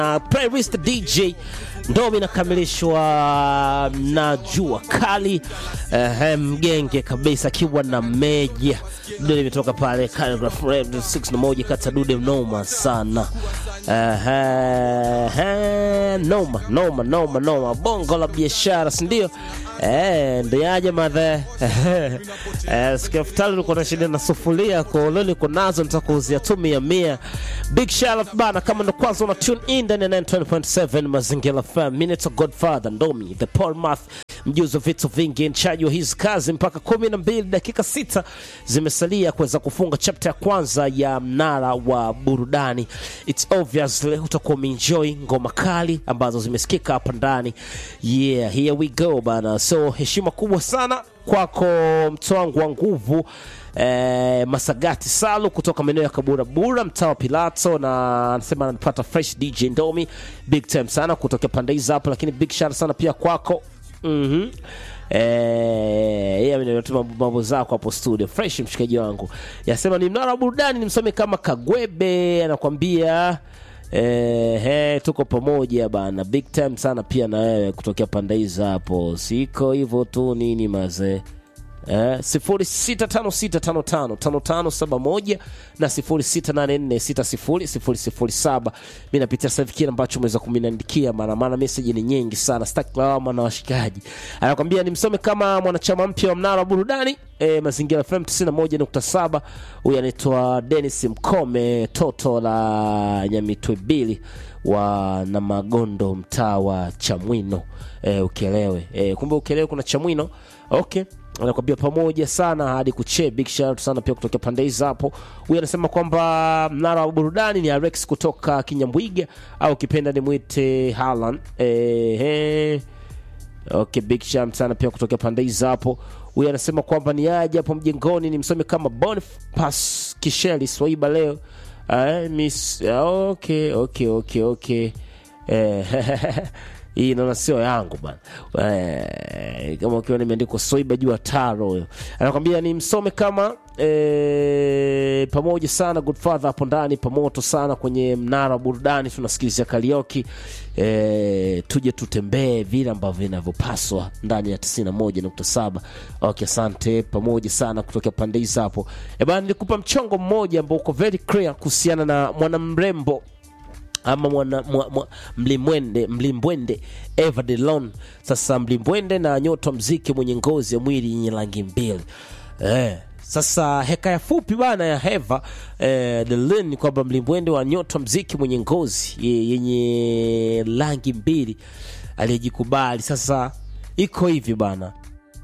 na playlist DJ ndo inakamilishwa na jua kali uh, mgenge kabisa akiwa na meja dude limetoka pale Calligraph Red 6 na moja kati ya dude noma sana uh, uh, noma noma noma noma bongo la biashara sindio Eh, ndio yaje madhe eh, sikafutali ulikuwa na shida na sufuria koloni niko nazo nitakuuzia tu mia mia big shout out bana kama ndo kwanza una tune in ndani ya 920.7 mazingira fm minutes of godfather ndomi the paul math mjuzi wa vitu vingi nchaji wa hizi kazi mpaka kumi na mbili dakika sita zimesalia kuweza kufunga chapter ya kwanza ya mnara wa burudani its obvious leo utakuwa umeenjoy ngoma kali ambazo zimesikika hapa ndani yeah here we go bana so heshima kubwa sana kwako mto wangu wa nguvu eh, masagati salu kutoka maeneo ya kaburabura mtaa wa pilato na anasema anapata fresh dj ndomi big time sana kutokea pande hizi hapo lakini big shara sana pia kwako mm-hmm. Eh, mambo zako hapo studio fresh mshikaji wangu yasema ni mnara wa burudani nimsome kama kagwebe anakwambia Eh, he, tuko pamoja bana big time sana pia na wewe kutokea pande hizi hapo siko hivyo tu nini mazee Eh, 0656555571 na 0684600007 mi napitia sasa hivi kile ambacho umeweza kuminiandikia maana maana message ni nyingi sana sitaki lawama na washikaji anakwambia nimsome kama mwanachama mpya wa mnara wa burudani e, mazingira fm 91.7 huyu anaitwa denis mkome toto la nyamitwebili wa na magondo mtaa wa chamwino e, ukelewe e, kumbe ukelewe kuna chamwino okay anakwambia pamoja sana hadi kuche big shout sana pia kutokea pande hizi hapo huyu anasema kwamba mnara wa burudani ni arex kutoka kinyambwiga au kipenda ni mwite halan eh, okay big shout sana pia kutokea pande hizi hapo huyu anasema kwamba ni aje hapo mjengoni ni msome kama boniface kisheli swaiba leo uh, miss okay okay okay okay eh, hii naona sio yangu bana eh, kama ukiwa nimeandikwa soiba juu ya taro huyo anakwambia ni msome kama eh, pamoja sana godfather hapo ndani pamoto sana kwenye mnara wa burudani tunasikilizia karioki eh, tuje tutembee vile ambavyo inavyopaswa ndani ya 91.7 okay asante pamoja sana kutokea pande hizi hapo e bana nilikupa mchongo mmoja ambao uko very clear kuhusiana na mwanamrembo ama mwana, mwa, mwa, mlimwende mlimbwende Eva Delon. Sasa mlimbwende na nyota wa mziki mwenye ngozi ya mwili yenye rangi mbili eh. Sasa hekaya fupi bana ya Eva eh, Delon ni kwamba mlimbwende wa nyota wa mziki mwenye ngozi ye- yenye rangi mbili aliyejikubali. Sasa iko hivi bana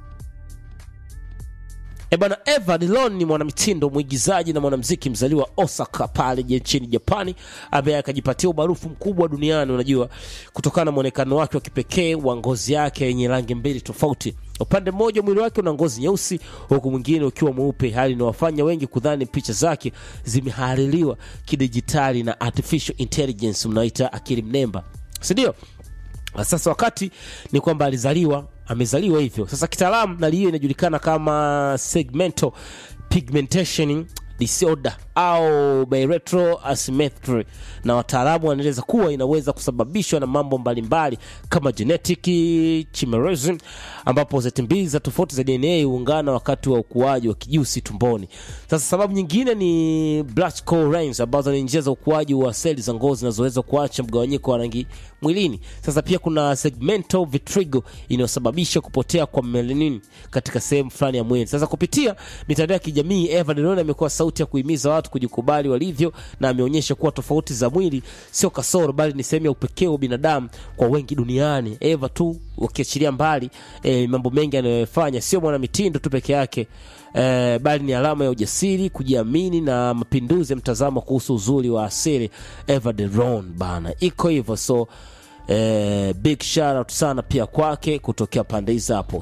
E bana, Eva Dillon ni mwanamitindo, mwigizaji na mwanamziki mzaliwa Osaka pale je- nchini Japani, ambaye akajipatia umaarufu mkubwa duniani, unajua, kutokana na mwonekano wake wa kipekee wa ngozi yake yenye rangi mbili tofauti. Upande mmoja mwili wake una ngozi nyeusi, huku mwingine ukiwa mweupe, hali inawafanya wengi kudhani picha zake zimehaririwa kidijitali na artificial intelligence, mnaita akili mnemba, si ndio? sasa wakati ni kwamba alizaliwa amezaliwa hivyo sasa kitaalamu nali hiyo inajulikana kama segmental pigmentation disorder au bilateral asymmetry na wataalamu wanaeleza kuwa inaweza kusababishwa na mambo mbalimbali kama genetic chimerism ambapo zeti mbili za tofauti za dna huungana wakati wa ukuaji wa kijusi tumboni sasa sababu nyingine ni black lines ambazo ni njia za ukuaji wa seli za ngozi zinazoweza kuacha mgawanyiko wa rangi mwilini sasa pia kuna segmental vitiligo inayosababisha kupotea kwa melanin katika sehemu fulani ya mwili sasa kupitia mitandao ya kijamii eva Delon amekuwa sauti ya kuhimiza watu kujikubali walivyo na ameonyesha kuwa tofauti za mwili sio kasoro bali ni sehemu ya upekee wa binadamu kwa wengi duniani eva tu ukiachilia mbali eh, mambo mengi anayofanya sio mwanamitindo tu peke yake eh, bali ni alama ya ujasiri kujiamini na mapinduzi ya mtazamo kuhusu uzuri wa asili eva Delon bana iko hivyo so Eh, big shout out sana pia kwake kutokea pande hizi hapo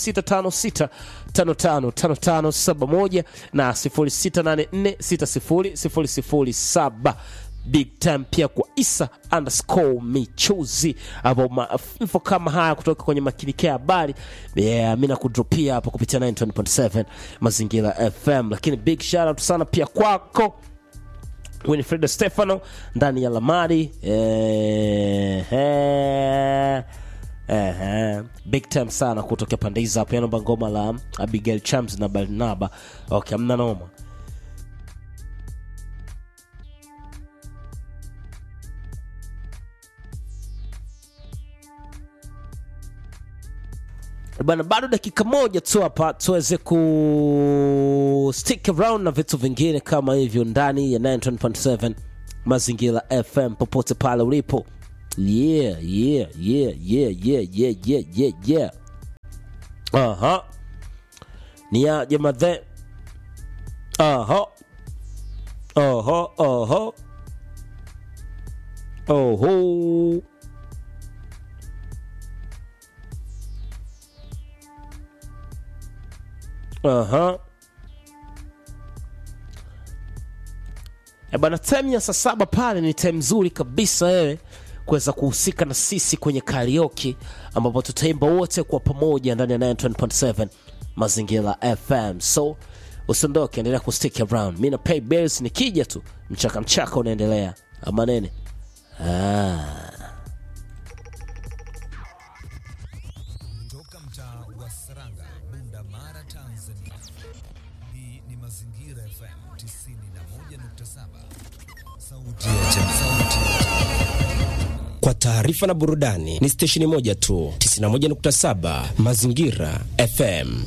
0656555571 na 0684600007 big time pia kwa isa underscore michuzi ambao mainfo kama haya kutoka kwenye makinikea habari yeah, mi nakudropia hapo kupitia 9.7 mazingira fm lakini big shout out sana pia kwako Winifrida Stefano ndani ya Lamari eh, eh, eh, big time sana kutokea pande hizo hapo. Naomba ngoma la Abigail Chams na Barnaba. Okay, amna noma. bana bado dakika moja tu hapa tuweze ku stick around na vitu vingine kama hivyo ndani ya 9.7 mazingira fm popote pale ulipo yeah yeah yeah yeah yeah yeah yeah yeah yeah aha ni ya jamadhe aha aha aha oho Aha. E bana, time ya saa saba pale ni time nzuri kabisa wewe kuweza kuhusika na sisi kwenye karaoke ambapo tutaimba wote kwa pamoja ndani ya 9.7 Mazingira FM. So usiondoke, endelea kustick around. Mimi na pay bills nikija tu mchaka mchaka unaendelea. Ama nene? Ah. Toka mtaa wa Saranga, Bunda Mara, Tanzania. Hii ni Mazingira FM 91.7, sauti ya jamii. Sauti ya jamii. Kwa taarifa na burudani ni stesheni moja tu, 91.7 Mazingira FM.